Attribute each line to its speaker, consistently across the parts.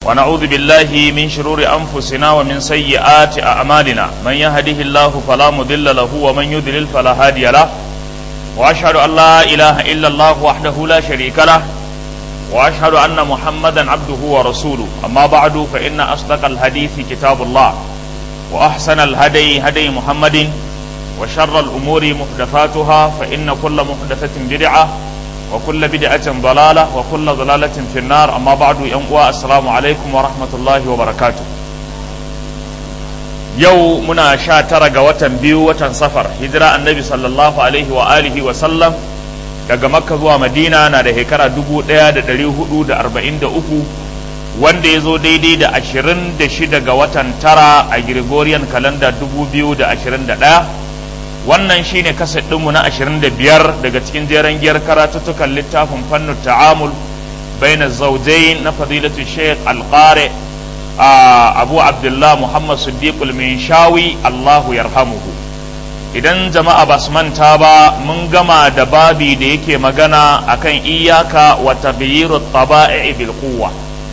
Speaker 1: ونعوذ بالله من شرور أنفسنا ومن سيئات أعمالنا من يهده الله فلا مضل له ومن يضلل فلا هادي له وأشهد أن لا إله إلا الله وحده لا شريك له وأشهد أن محمدا عبده ورسوله أما بعد فإن أصدق الحديث كتاب الله وأحسن الهدي هدي محمد وشر الأمور محدثاتها فإن كل محدثة بدعة وكل بدعة ضلالة وكل ضلالة في النار أما بعد ينقوى السلام عليكم ورحمة الله وبركاته yau muna sha tara ga watan biyu watan safar hijira annabi sallallahu alaihi wa alihi wa sallam daga makka zuwa madina na da shekara dubu ɗaya da ɗari hudu da arba'in da uku wanda ya zo daidai da ashirin da shida ga watan tara a gregorian kalanda dubu biyu da ashirin da ɗaya wannan shine kaset ɗinmu na ashirin da biyar daga cikin jeren giyar karatuttukan littafin fannin ta'amul baina zaujai na fadilatu sheikh alƙare abu abdullah muhammad siddiqul shawi allahu yarhamuhu idan jama'a ba su manta ba mun gama da babi da yake magana akan iyaka wa taghyiru taba'i bil quwwa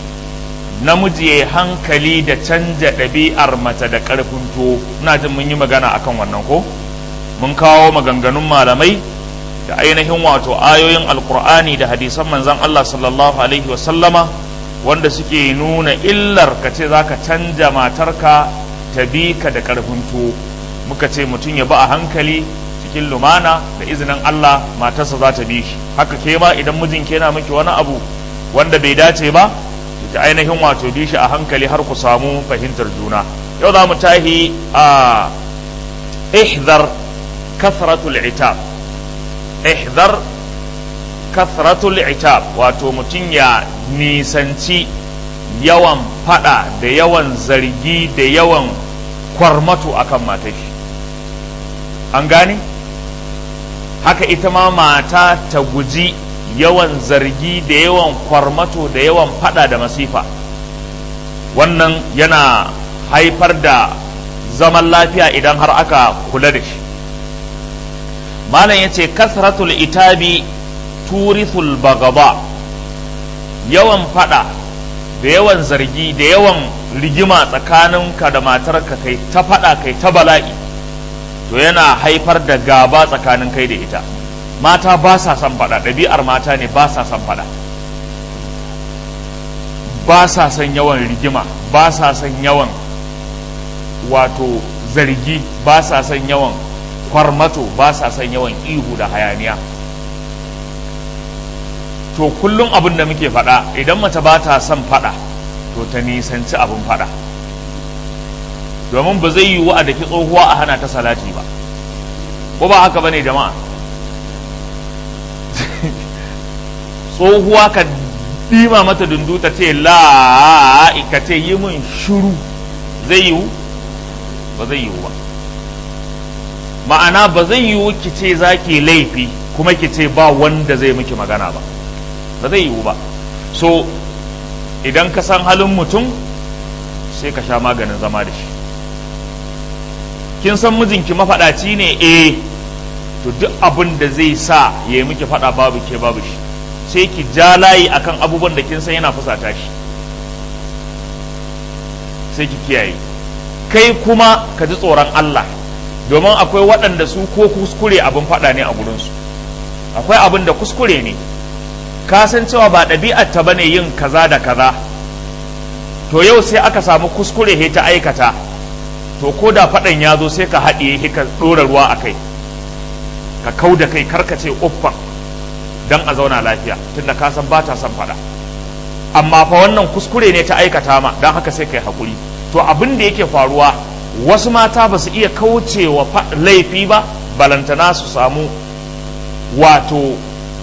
Speaker 1: namiji ya hankali da canja ɗabi'ar mace da ƙarfin to ina jin mun yi magana akan wannan ko mun kawo maganganun malamai da ainihin wato ayoyin alkur'ani da hadisan manzon Allah sallallahu alaihi wa sallama wanda suke nuna illar ka ce za ka canja matarka ta bi ka da ƙarfin tuwo muka ce mutum ya ba a hankali cikin lumana da izinin Allah matarsa za ta bi shi haka ke ma idan mijin ke na miki wani abu wanda bai dace ba ta ainihin wato bi shi a hankali har ku samu fahimtar juna yau za mu tahi a ihdar kathratul itab ihdar kathratul itab wato mutum ya nisanci yawan fada da yawan zargi da yawan kwarmato akan matashi an gane haka ita ma mata ta guji yawan zargi da yawan kwarmato da yawan fada da masifa wannan yana haifar da zaman lafiya idan har aka kula da shi malam ya ce kasratul itabi turithul bagaba yawan fada da yawan zargi da yawan rigima tsakaninka da matarka kai ta fada kai ta bala'i to yana haifar da gaba tsakanin kai da ita mata ba sa son fada ɗabi'ar mata ne ba sa son fada ba sa son yawan rigima ba sa son yawan wato zargi ba sa son yawan kwarmato ba sa son yawan ihu da hayaniya to kullum abin da muke faɗa idan mace ba ta son faɗa to ta nisanci abin faɗa domin ba zai yiwu a daki tsohuwa a hana ta salati ba ko ba haka bane jama'a tsohuwa ka ɗima mata dundu ta ce la ka ce yi min shuru zai yiwu ba zai yiwu ba ma'ana ba zai yiwu ki ce za ki laifi kuma ki ce ba wanda zai miki magana ba ba zai yiwu ba so idan ka san halin mutum sai ka sha maganin zama da shi kin san mijinki mafaɗaci ne eh to duk abin da zai sa ya yi miki faɗa babu ke babu shi sai ki ja layi akan abubuwan da kin san yana fusata shi sai ki kiyaye kai kuma ka ji tsoron Allah domin akwai waɗanda su ko kuskure abin faɗa ne a gurinsu akwai abin da kuskure ne ka san cewa ba ɗabi'ar ta bane yin kaza da kaza to yau sai aka samu kuskure he ta aikata to ko da faɗan ya zo sai ka haɗiye he ka ɗora ruwa a kai ka kau da kai karka ce uffan don a zauna lafiya tunda ka san ba ta son faɗa amma fa wannan kuskure ne ta aikata ma don haka sai kai haƙuri to abin da yake faruwa wasu mata ba su iya kaucewa laifi ba balantana su samu wato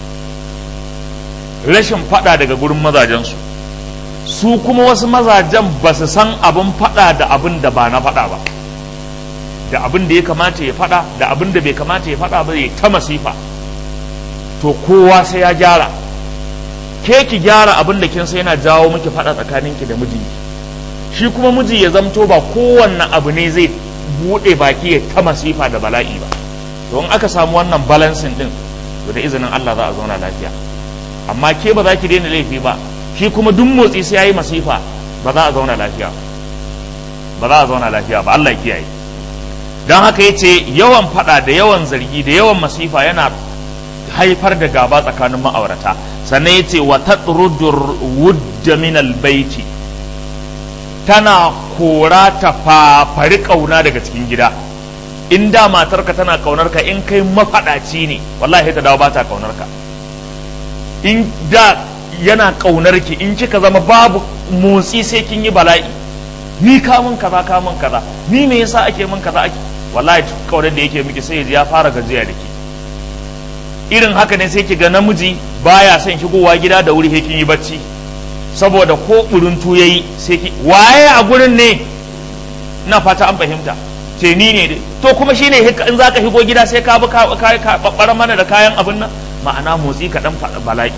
Speaker 1: rashin fada daga gurin mazajensu su kuma wasu mazajen ba su san abin fada da abin da ba na fada ba da abin da ya kamata ya fada da abin da bai kamata ya fada ba ya ta masifa to kowa sai ya gyara ke ki gyara abin da kin sai yana jawo miki fada tsakaninki da mijinki shi kuma miji ya zamto ba kowanne abu ne zai bude baki ya ta masifa da bala'i ba don aka samu wannan balancing din to da izinin Allah za a zauna lafiya amma ke ba za ki daina laifi ba shi kuma duk motsi sai yayi masifa ba za a zauna lafiya ba za a zauna lafiya ba Allah ya kiyaye don haka ya ce yawan fada da yawan zargi da yawan masifa yana haifar da gaba tsakanin ma'aurata sannan ya ce wa tatrudur wudda min albaiti tana kora ta fafari kauna daga cikin gida in da matarka tana kaunar ka in kai mafaɗaci ne wallahi ta dawo ba ta kaunar ka in da yana kaunar ki in kika zama babu motsi sai kin yi bala'i ni ka mun kaza ka mun kaza ni me yasa ake mun kaza ake wallahi kaunar da yake miki sai ya fara gajiya da ke irin haka ne sai ki ga namiji baya son shigowa gida da wuri kin yi bacci saboda ko buruntu yayi sai ki waye a gurin ne na fata an fahimta ce ni ne dai to kuma shine in zaka shigo gida sai ka bi ka ka babbar mana da kayan abin nan ma'ana motsi ka dan bala'i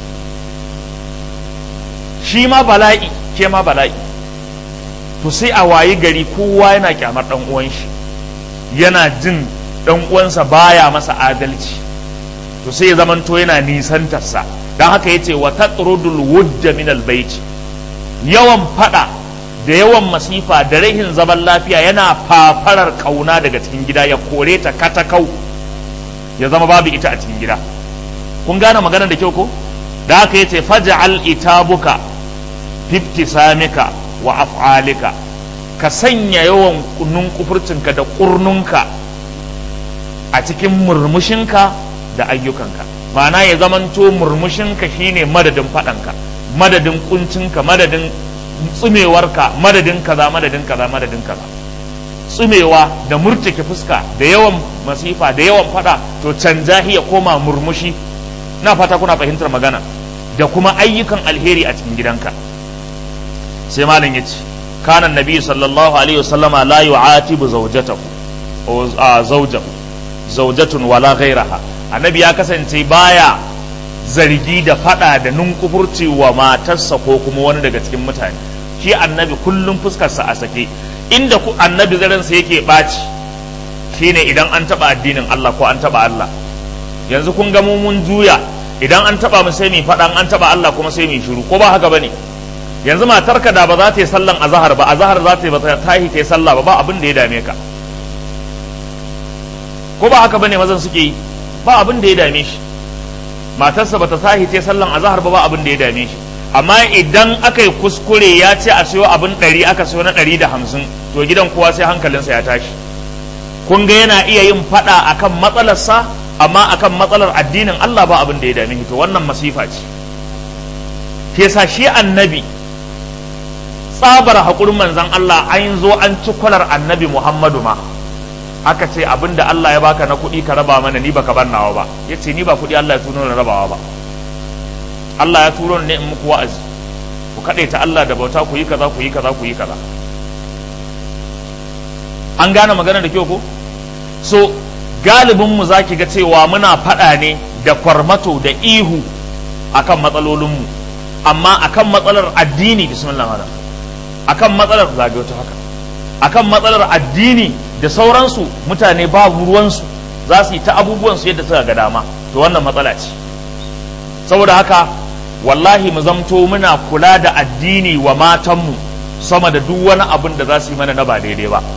Speaker 1: shi ma bala'i ke ma bala'i to sai a wayi gari kowa yana kyamar dan uwan shi yana jin dan uwansa baya masa adalci to sai ya zamanto yana nisantarsa don haka yace wa tatrudul wudda min albayti yawan fada da yawan masifa da rahin zaman lafiya yana fafarar kauna daga cikin gida ya kore ta katakau ya zama babu ita a cikin gida kun gane maganar da kyau ko da haka yace faj'al itabuka fiftisamika wa af'alika ka sanya yawan kunun kufurcinka da kurnunka a cikin murmushinka da ayyukanka ma'ana ya zamanto murmushinka shine madadin faɗanka madadin kuncinka madadin tsumewarka madadin kaza madadin kaza madadin kaza tsumewa da murtuke fuska da yawan masifa da yawan fada to canja ya koma murmushi na fata kuna fahimtar magana da kuma ayyukan alheri a cikin gidanka sai malam ya ce kana nabi sallallahu alaihi wasallama la yu'atibu zawjatahu zawjahu zawjatun wala ghairaha annabi ya kasance baya zargi da fada da nunkufurci wa matarsa ko kuma wani daga cikin mutane shi annabi kullum fuskarsa a sake inda ku annabi zaransa yake ɓaci shine idan an taɓa addinin Allah ko an taɓa Allah yanzu kun ga mun juya idan an taɓa mu sai mu faɗa an taɓa Allah kuma sai mu shiru ko ba haka bane yanzu matarka da ba za ta yi sallan azahar ba azahar za ta yi ba ta tahi ta yi sallah ba ba abin da ya dame ka ko ba haka bane mazan suke yi ba abin da ya dame shi matarsa bata sahi ce sallan azahar ba ba abin da ya dame shi amma idan aka yi kuskure ya ce a siyo abin ɗari aka siyo na ɗari da hamsin to gidan kowa sai hankalinsa ya tashi kun ga yana iya yin faɗa akan matsalarsa amma akan matsalar addinin Allah ba abin da ya dame shi to wannan masifa ce ke sa shi annabi tsabar haƙurin manzan Allah an zo an ci kwalar annabi Muhammadu ma aka ce abin da Allah ya baka na kuɗi ka raba mana ni baka ban nawa ba ya ce ni ba kuɗi Allah ya turo na rabawa ba Allah ya turo ne in muku wa'azi ku ta Allah da bauta ku yi kaza ku yi kaza ku yi kaza an gane magana da kyau ko so galibin mu zaki ga cewa muna faɗa ne da kwarmato da ihu akan matsalolin mu amma akan matsalar addini bismillah malam akan matsalar zagayo ta haka akan matsalar addini da sauransu mutane babu ruwansu za su yi ta abubuwansu yadda suka ga dama to wannan matsala ce saboda haka wallahi mu zamto muna kula da addini wa matanmu sama da duk wani abin da za su yi mana na ba daidai ba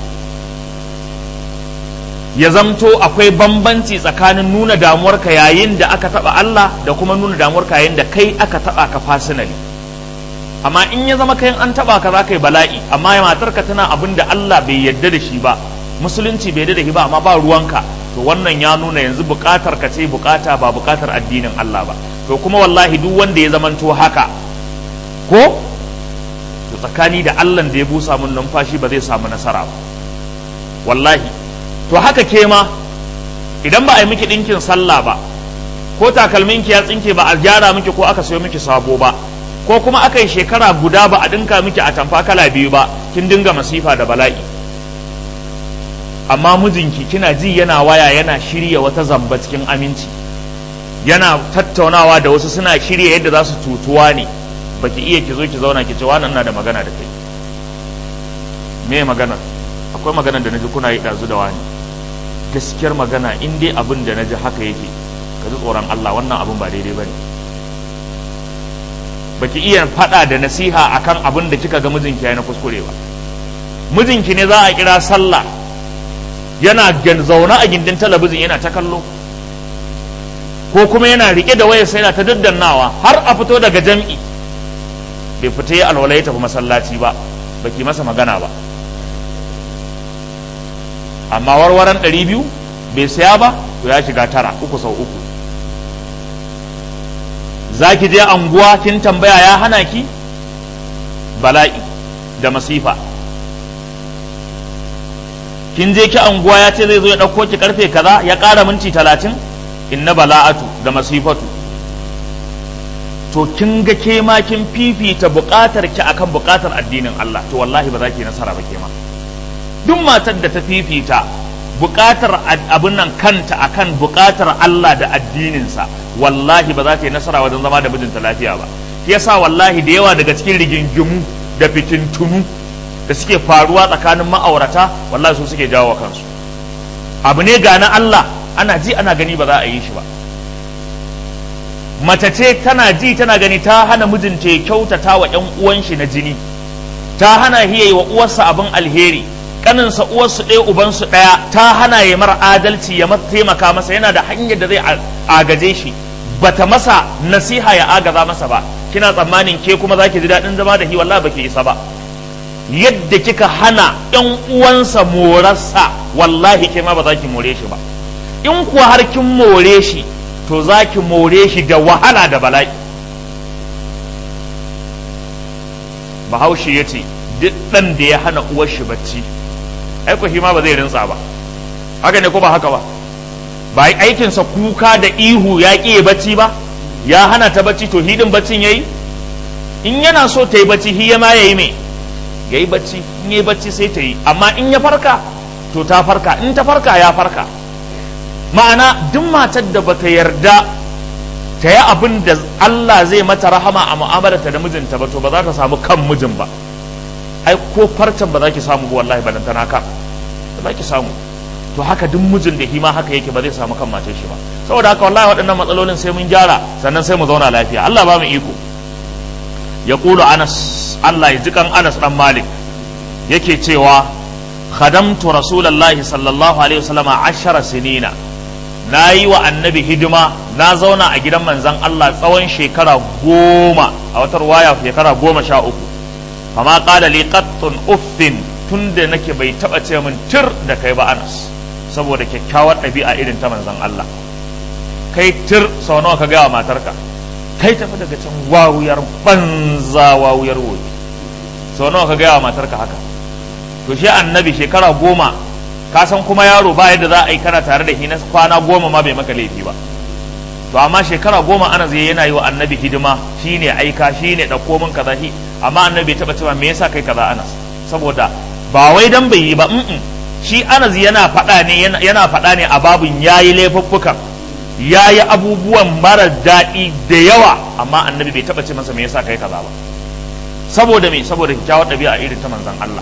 Speaker 1: ya zamto akwai bambanci tsakanin nuna damuwarka yayin da aka taba Allah da kuma nuna damuwarka yayin da kai aka taba ka fasinali amma in ya zama kayan an taba ka za ka yi bala'i amma matarka tana abin da Allah bai yarda da shi ba musulunci bai yarda da shi ba amma ba ruwanka to wannan ya nuna yanzu bukatar ka ce bukata ba bukatar addinin Allah ba to kuma wallahi duk wanda ya zamanto haka ko to tsakani da Allah da ya busa mun numfashi ba zai samu nasara ba wallahi to haka ke ma idan ba a yi miki ɗinkin sallah ba ko takalminki ya tsinke ba a gyara miki ko aka sayo miki sabo ba ko kuma aka yi shekara guda ba a dinka miki a tamfa kala biyu ba kin dinga masifa da bala'i amma mijinki kina ji yana waya yana shirya wata zamba cikin aminci yana tattaunawa da wasu suna shirya yadda za su tutuwa ne baki iya ki zo ki zauna ki ce wannan na da magana da kai me magana akwai magana da naji kuna yi ɗazu da wani gaskiyar magana in dai abin da naji haka yake ka ji tsoron Allah wannan abin ba daidai bane baki iya faɗa da nasiha akan abin da kika ga mijinki ya na kuskure ba mijinki ne za a kira sallah yana zaune a gindin talabijin yana ta kallo ko kuma yana rike da wayar sai yana ta daddannawa har a fito daga jam'i bai fita ya alwala ya tafi masallaci ba baki masa magana ba amma warwaran ɗari biyu bai saya ba to ya shiga tara uku sau uku za ki je anguwa kin tambaya ya hana ki bala'i da masifa kin je ki anguwa ya ce zai zo ya ɗauko ki karfe kaza ya ƙara minti talatin inna bala'atu da masifatu to kin ga ke ma kin fifita buƙatar ki akan buƙatar addinin Allah to wallahi ba za ki nasara ba ke ma duk matar da ta fifita buƙatar abin nan kanta akan buƙatar Allah da addininsa wallahi ba za ta yi nasara wajen zama da mijinta lafiya ba shi yasa wallahi da yawa daga cikin rigingimu da fitintunu da suke faruwa tsakanin ma'aurata wallahi su suke jawo kansu abu ne ga na Allah ana ji ana gani ba za a yi shi ba mace ce tana ji tana gani ta hana mijinta ya kyautata wa ƴan uwan shi na jini ta hana hiyayi wa uwarsa abin alheri kaninsa uwarsu ɗaya ubansu ɗaya ta hana ya mara adalci ya taimaka masa yana da hanyar da zai agaje shi bata masa nasiha ya agaza masa ba kina tsammanin ke kuma zaki ji daɗin zama da hi wallahi baki isa ba yadda kika hana ƴan uwansa morarsa wallahi ke ma ba za ki more shi ba in kuwa har kin more shi to za ki more shi da wahala da bala'i bahaushe ya ce duk ɗan da ya hana uwar shi bacci aiko shi ma ba zai rinsa ba haka ne ko ba haka ba ba aikinsa kuka da ihu ya ƙi bacci ba ya hana ta bacci to hidin baccin yayi in yana so ta yi bacci hiya ma yayi me yayi bacci in yayi bacci sai ta yi amma in ya farka to ta farka in ta farka ya farka ma'ana duk matar da bata yarda ta yi abin da Allah zai mata rahama a mu'amalarta da mijinta ba to ba za ta samu kan mijin ba ai ko farcen ba za ki samu ba wallahi ba tana kan ba za ki samu to haka duk mijin da hima haka yake ba zai samu kan matar shi ba saboda haka wallahi waɗannan matsalolin sai mun gyara sannan sai mu zauna lafiya Allah ba mu iko ya kulu Anas Allah ya jikan Anas dan Malik yake cewa khadamtu rasulullahi sallallahu alaihi wasallam ashara sinina na yi wa annabi hidima na zauna a gidan manzan Allah tsawon shekara goma a wata ruwaya shekara goma sha uku fama qala li qattun uffin tunda nake bai taba ce min tir da kai ba Anas saboda kyakkyawar ɗabi'a irin ta manzan Allah kai tir sau nawa ka gaya wa matarka kai tafi daga can wawuyar banza wawuyar woyi sau nawa ka gaya wa matarka haka to shi annabi shekara goma ka san kuma yaro ba yadda za a yi kana tare da shi na kwana goma ma bai maka laifi ba to amma shekara goma ana zai yana yi wa annabi hidima shine aika shine ɗauko min kaza shi amma annabi bai taɓa cewa me yasa kai kaza anas saboda ba wai dan bai yi ba shi anas yana faɗa ne yana faɗa ne a babun yayi laifuffukan yayi abubuwan mara daɗi da yawa amma annabi bai taɓa ce masa me yasa kai kaza ba saboda me saboda kyakkyawar ɗabi'a irin ta manzon Allah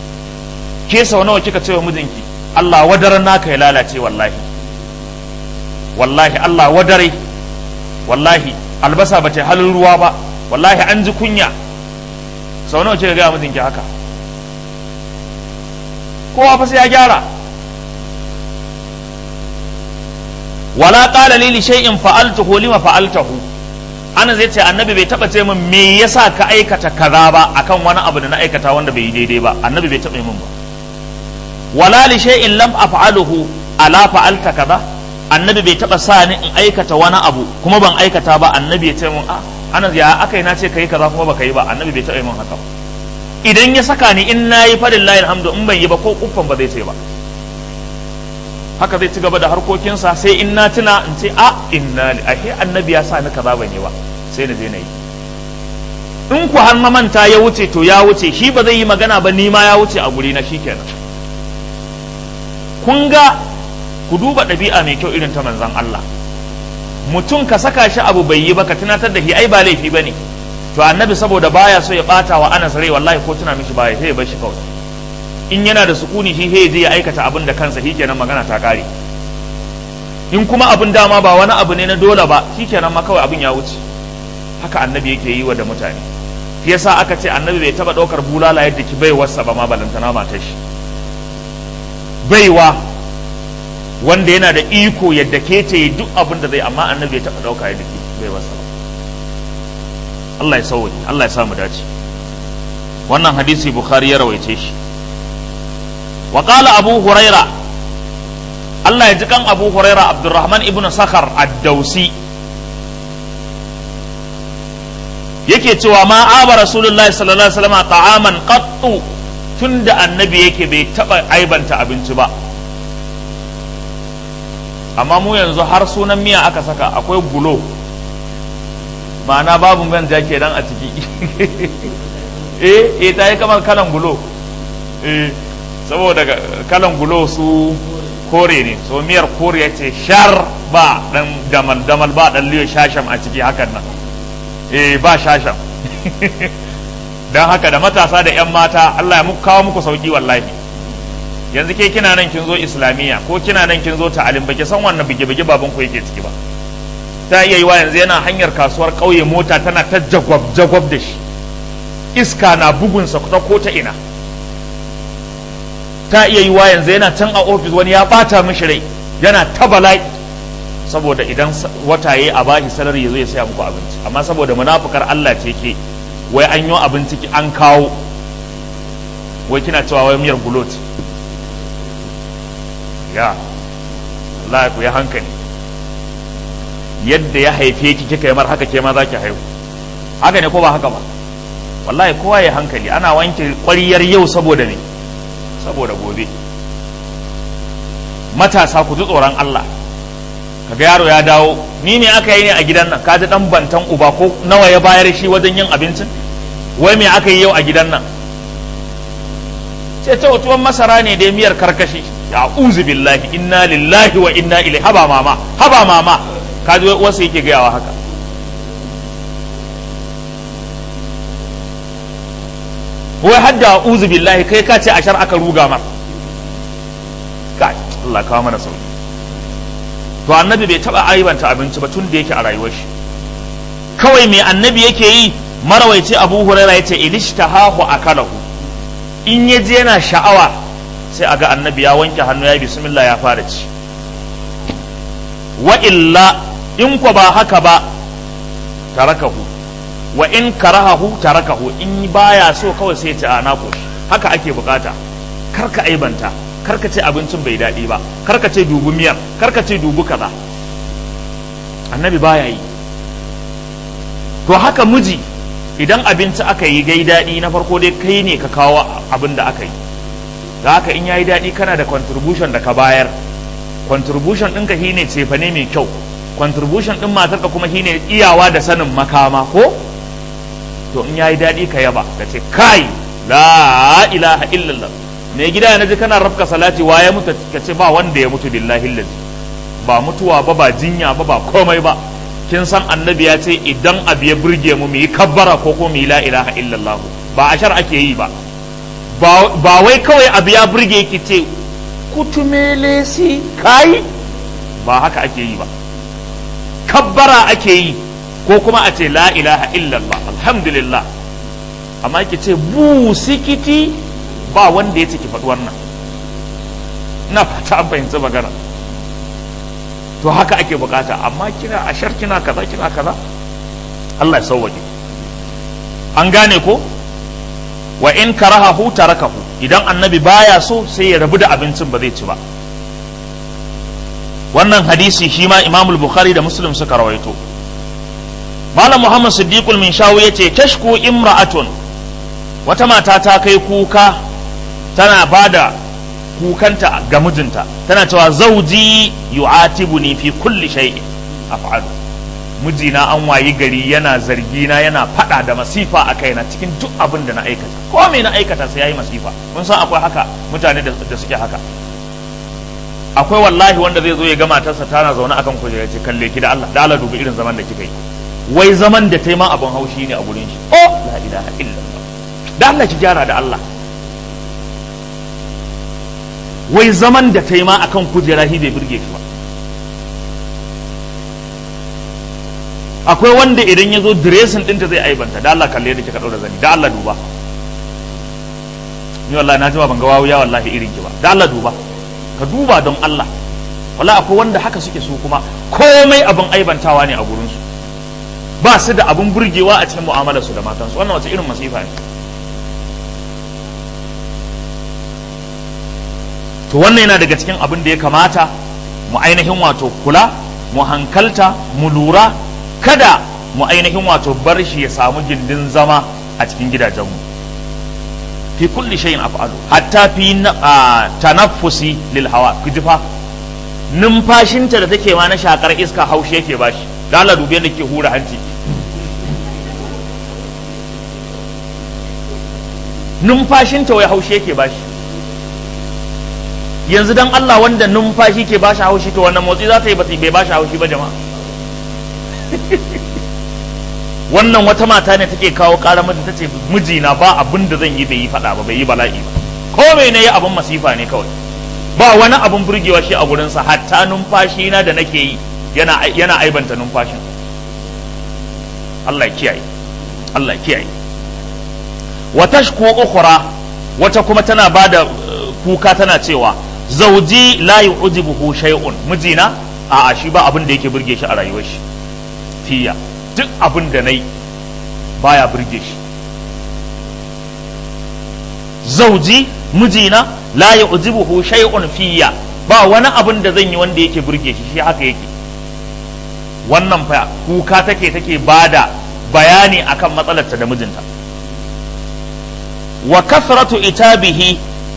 Speaker 1: ke sau nawa kika ce wa mijinki Allah wadaran naka ya lalace wallahi wallahi Allah wadare wallahi albasa ba ta halin ruwa ba wallahi an ji kunya sau nawa kika gaya mijinki haka kowa fa sai ya gyara wala qala li li shay'in fa'altuhu lima fa'altahu ana zai ce annabi bai taba ce min me yasa ka aikata kaza ba akan wani abu da na aikata wanda bai yi daidai ba annabi bai taba yi min ba wala li shay'in lam af'aluhu ala fa'alta kaza annabi bai taba sa ni in aikata wani abu kuma ban aikata ba annabi ya ce min a ana ya akai na ce kai kaza kuma baka yi ba annabi bai taba yi min haka ba idan ya saka ni in nayi fadillahi alhamdu in ban yi ba ko kuffan ba zai ce ba haka zai ci gaba da harkokinsa sai in na tuna in ce a inna li ahe annabi ya sa ni kaza ban yi ba sai na je na yi in ku har na manta ya wuce to ya wuce shi ba zai yi magana ba ni ma ya wuce a guri na shikenan kun ga ku duba ɗabi'a mai kyau irin ta manzan Allah mutum ka saka shi abu bai yi ba ka tunatar da shi ai ba laifi ba ne to annabi saboda baya so ya bata wa anas rai wallahi ko tuna mishi baya sai ya bar shi kawai in yana da sukuni shi sai je ya aikata abin da kansa shikenan magana ta kare in kuma abin dama ba wani abu ne na dole ba shikenan ma kawai abin ya wuce haka annabi yake yi wa da mutane shi yasa aka ce annabi bai taba ɗaukar bulala yadda ki baiwarsa ba ma balantana matar shi baiwa wanda yana da iko yadda ke ce duk abin da zai amma annabi bai taba ɗauka yadda ki baiwarsa ba Allah ya sauke Allah ya samu dace wannan hadisi bukhari ya rawaice shi wa qala abu huraira Allah ya ji kan abu huraira abdurrahman ibn sakhar ad-dausi yake cewa ma aba rasulullahi sallallahu alaihi wasallam ta'aman qattu tunda annabi yake bai taba aibanta abinci ba amma mu yanzu har sunan miya aka saka akwai gulo ma'ana babu manja kenan a ciki eh eh ta yi kamar kalan gulo eh saboda kalan gulo su kore ne so miyar kore ya ce shar ba dan damal damal ba dan liyo shasham a ciki hakan nan eh ba shasham dan haka da matasa da yan mata Allah ya muku kawo muku sauki wallahi yanzu ke kina nan kin zo islamiyya ko kina nan kin zo ta'alim baki san wannan bige bige baban ku yake ciki ba ta iya yiwa yanzu yana hanyar kasuwar ƙauye mota tana ta jagwab jagwab da shi iska na bugunsa ta ko ta ina ta iya yiwa yanzu yana can a ofis wani ya bata mishi rai yana ta bala'i saboda idan wata yayi a bashi salari yazo ya saya muku abinci amma saboda munafukar Allah ce ke wai an yi abinci ki an kawo wai kina cewa wai miyar gulot ya Allah ku ya hankali yadda ya haife ki kika yi mar haka ke ma za ki haihu haka ne ko ba haka ba wallahi kowa ya hankali ana wanke ƙwariyar yau saboda ne saboda gobe matasa ku ji tsoron Allah kaga yaro ya dawo ni ne aka yi ne a gidan nan kaji dan bantan uba ko nawa ya bayar shi wajen yin abincin wai me aka yi yau a gidan nan ce ta tuwon masara ne da miyar karkashi ya uzu billahi inna lillahi wa inna ilaihi haba mama haba mama kaji wasu yake gayawa haka wai hadda uzu billahi kai ka ce ashar aka ruga mar kai Allah kawo mana sauki to annabi bai taba aibanta abinci ba tun da yake a rayuwar shi kawai mai annabi yake yi marawaici abu huraira yace idishtahahu akalahu in ya je yana sha'awa sai aga annabi ya wanke hannu ya bismillah ya fara ci wa illa in ko ba haka ba tarakahu wa in karahahu tarakahu in baya so kawai sai ta ana koshi haka ake bukata karka aibanta karka ce abincin bai daɗi ba karka ce dubu miyar karka ce dubu kaza annabi baya yi to haka miji idan abinci aka yi gai daɗi na farko dai kai ne ka kawo abin da aka yi da haka in yayi daɗi kana da contribution da ka bayar contribution ɗinka shine cefane mai kyau contribution ɗin matarka kuma shine iyawa da sanin makama ko to in yayi daɗi ka yaba ka ce kai la ilaha illallah mai gida na ji kana rafka salati wa ya mutu ka ce ba wanda ya mutu billahi lazi ba mutuwa ba ba jinya ba ba komai ba kin san annabi ya ce idan abu ya burge mu mu yi kabbara ko ko mu yi la ilaha illallah ba ashar ake yi ba ba wai kawai abu ya burge ki ce kutumele si kai ba haka ake yi ba kabbara ake yi ko kuma a ce la ilaha illallah alhamdulillah amma ki ce bu sikiti ba wanda ya ce ki faɗi wannan ina fata an fahimci magana to haka ake bukata amma kina ashar kina kaza kina kaza Allah ya sauwaje an gane ko wa in karahahu tarakahu idan annabi baya so sai ya rabu da abincin ba zai ci ba wannan hadisi shi ma imamul bukhari da muslim suka rawaito malam muhammad siddiqul min shawu yace tashku imra'atun wata mata ta kai kuka tana bada kukanta ga mijinta tana cewa zauji yu'atibuni fi kulli shay'in af'alu mijina an wayi gari yana zargina yana fada da masifa a kaina cikin duk abin da na aikata ko me na aikata sai yayi masifa mun san akwai haka mutane da suke haka akwai wallahi wanda zai zo ya ga matarsa tana zaune akan kujera ce kalle ki da Allah da Allah dubi irin zaman da kika yi wai zaman da ta yi ma abin haushi ne a gurin shi oh la ilaha illallah da Allah ki gyara da Allah wai zaman da ta yi ma akan kujera shi bai burge shi ba akwai wanda idan ya zo diresin ɗinta zai aibanta da Allah kalle da kika ɗaura zani da Allah duba ni wallahi na jima ban ga wawuya wallahi irin ki ba da Allah duba ka duba don Allah wallahi akwai wanda haka suke su kuma komai abin aibantawa ne a gurin su ba su da abin burgewa a cikin mu'amalar su da matansu wannan wace irin masifa ne to wannan yana daga cikin abin da ya kamata mu ainihin wato kula mu hankalta mu lura kada mu ainihin wato bar shi ya samu gindin zama a cikin gidajenmu fi kulli shay'in af'alu hatta fi tanaffusi lil hawa kujifa numfashinta da take ma na shakar iska haushi yake bashi da Allah dubi yadda ke hura hanci numfashinta wai haushi yake bashi yanzu dan Allah wanda numfashi ke bashi haushi to wannan motsi za ta yi bai bashi haushi ba jama'a wannan wata mata ne take kawo ƙara mata tace mijina ba abin da zan yi bai yi faɗa ba bai yi bala'i ba ko me ne ya abin masifa ne kawai ba wani abin burgewa shi a gurinsa hatta numfashi na da nake yi yana yana aibanta numfashin Allah ya kiyaye Allah ya kiyaye wa tashku ukhra wata kuma tana bada kuka tana cewa zauji la yu'jibuhu shay'un mijina a'a shi ba abin da yake burge shi a rayuwar shi fiya duk abin da nayi baya burge shi zauji mijina la yu'jibuhu shay'un fiya ba wani abin da zan yi wanda yake burge shi shi haka yake wannan fa kuka take take bada bayani akan matsalarta da mijinta wa kasratu itabihi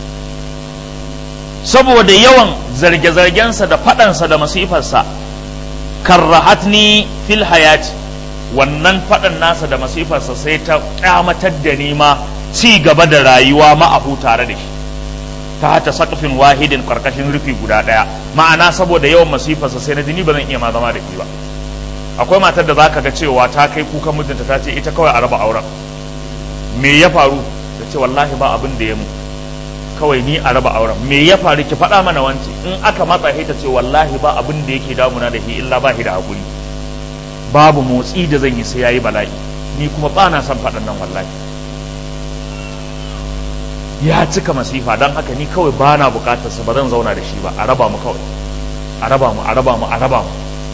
Speaker 1: saboda yawan zarge-zargensa da faɗansa da masifarsa karrahatni fil hayati wannan faɗan nasa da masifarsa sai ta kyamatar da ni ma ci gaba da rayuwa ma'ahu tare da shi ta hata sakafin wahidin karkashin rufi guda ɗaya ma'ana saboda yawan masifarsa sai na jini ba zan iya ma zama da shi ba akwai matar da zaka ga cewa ta kai kukan mijinta ta ce ita kawai a raba auren me ya faru ta ce wallahi ba abin da ya mu kawai ni a raba auren me ya faru ki faɗa mana wance in aka matsa ta ce wallahi ba abin da yake damuna da shi illa ba shi da hakuri babu motsi da zan yi sai yayi bala'i ni kuma ba na son faɗan nan wallahi ya cika masifa don haka ni kawai ba na bukatar sa ba zan zauna da shi ba a raba mu kawai a raba mu a raba mu a raba mu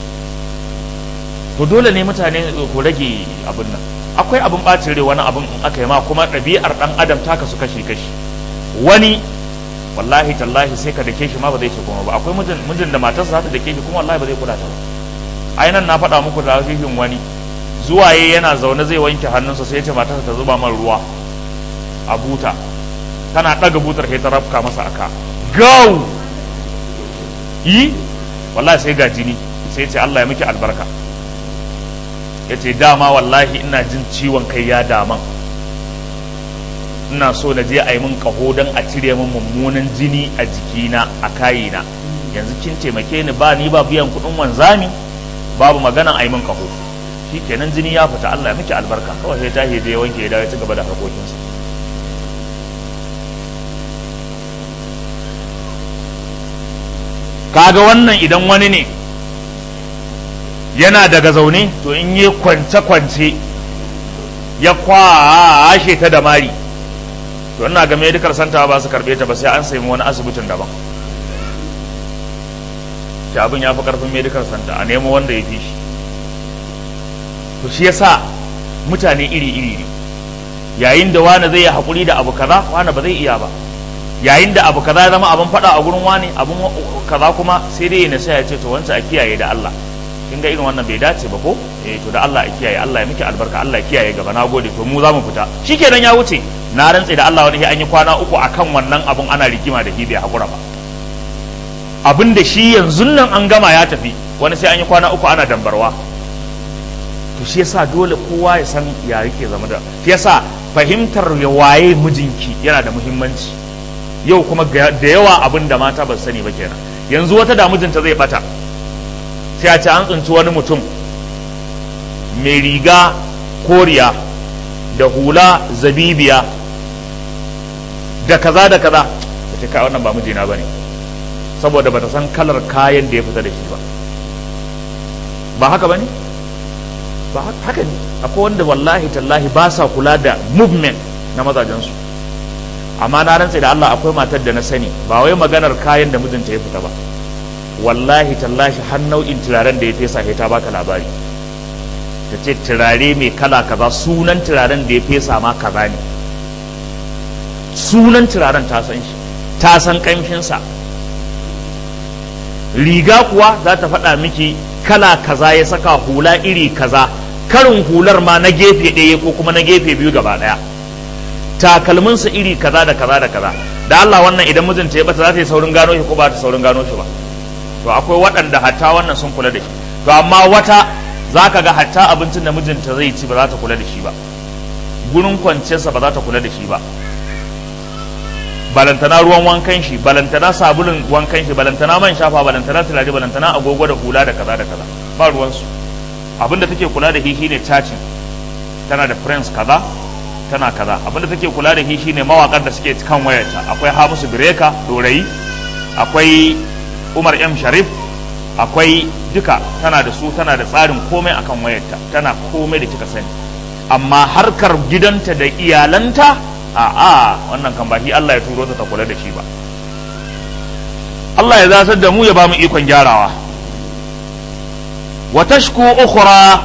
Speaker 1: to dole ne mutane ku rage abin nan akwai abin bacin rai wani abin in aka yi ma kuma ɗabi'ar ɗan adam ta kasu kashi kashi wani wallahi tallahi sai ka dake shi ma ba zai ce kuma ba akwai mijin da matarsa za ta dake shi kuma wallahi ba zai kula ta ba ai nan na faɗa muku da hakikin wani zuwa yayi yana zaune zai wanke hannunsa sai ya ce matarsa ta zuba man ruwa a buta tana ɗaga butar sai ta rafka masa aka gau yi wallahi sai ga jini sai ce Allah ya miki albarka ya ce dama wallahi ina jin ciwon kai ya daman ina so na je a yi min kaho don a cire min mummunan jini a jikina a kayina yanzu kin taimake ni ba ni ba biyan kuɗin wanzami babu maganan a yi min kaho shi kenan jini ya fita Allah ya miki albarka kawai sai ta je wanke ya dawo ya ci gaba da harkokinsa kaga wannan idan wani ne yana daga zaune to in yi kwance-kwance ya kwashe ta da mari to ina ga medical center ba su karbe ta ba sai an sayi wani asibitin daban shi abin ya fi karfin medical center a nemo wanda ya fi shi to shi yasa mutane iri-iri ne yayin da wani zai yi haƙuri da abu kaza wani ba zai iya ba yayin da abu kaza ya zama abin faɗa a gurin wani abin kaza kuma sai dai ya sai ya ce to wancan a kiyaye da Allah kin ga irin wannan bai dace ba ko eh to da Allah ya kiyaye Allah ya miki albarka Allah ya kiyaye gaba na gode to mu za mu fita shikenan ya wuce na rantse da Allah wani an yi kwana uku akan wannan abun ana rigima da shi bai hakura ba abin da shi yanzu nan an gama ya tafi wani sai an yi kwana uku ana dambarwa to shi yasa dole kowa ya san ya yake zama da shi yasa fahimtar ya waye mijinki yana da muhimmanci yau kuma da yawa abin da mata ba sani ba kenan yanzu wata da mijinta zai bata sai a ce an tsinci wani mutum mai riga koriya da hula zabibiya da kaza da kaza da ce kai wannan ba mijina ba ne saboda bata san kalar kayan da ya fita da shi ba ba haka ba ne ba haka ne akwai wanda wallahi tallahi ba sa kula da movement na mazajensu amma na rantse da Allah akwai matar da na sani ba wai maganar kayan da mijinta ya fita ba wallahi tallahi har nau'in turaren da ya fesa ta baka labari ta ce turare mai kala kaza sunan turaren da ya fesa ma kaza ne sunan turaren ta san shi ta san kamshinsa riga kuwa za ta faɗa miki kala kaza ya saka hula iri kaza karin hular ma na gefe ɗaya ko kuma na gefe biyu gaba ɗaya takalminsa iri kaza da kaza da kaza da Allah wannan idan mijinta ya bata za ta yi saurin gano shi ko ba ta saurin gano shi ba to akwai waɗanda hatta wannan sun kula da shi to amma wata za ka ga hatta abincin da mijinta zai ci ba za ta kula da shi ba gurin kwanciyarsa ba za ta kula da shi ba balantana ruwan wankan shi balantana sabulun wankan shi balantana man shafa balantana turare balantana agogo da hula da kaza da kaza ba ruwansu abinda take kula da shi shine cacin tana da friends kaza tana kaza abinda take kula da shi shine mawakan da suke kan wayarta akwai Hamisu Bireka Dorayi akwai Umar M Sharif akwai duka tana da su tana da tsarin komai akan wayarta tana komai da kika sani amma harkar gidanta da iyalanta a a wannan kan baki Allah ya turo ta ta kula da shi ba Allah ya zasar da mu ya ba mu ikon gyarawa wa tashku ukhra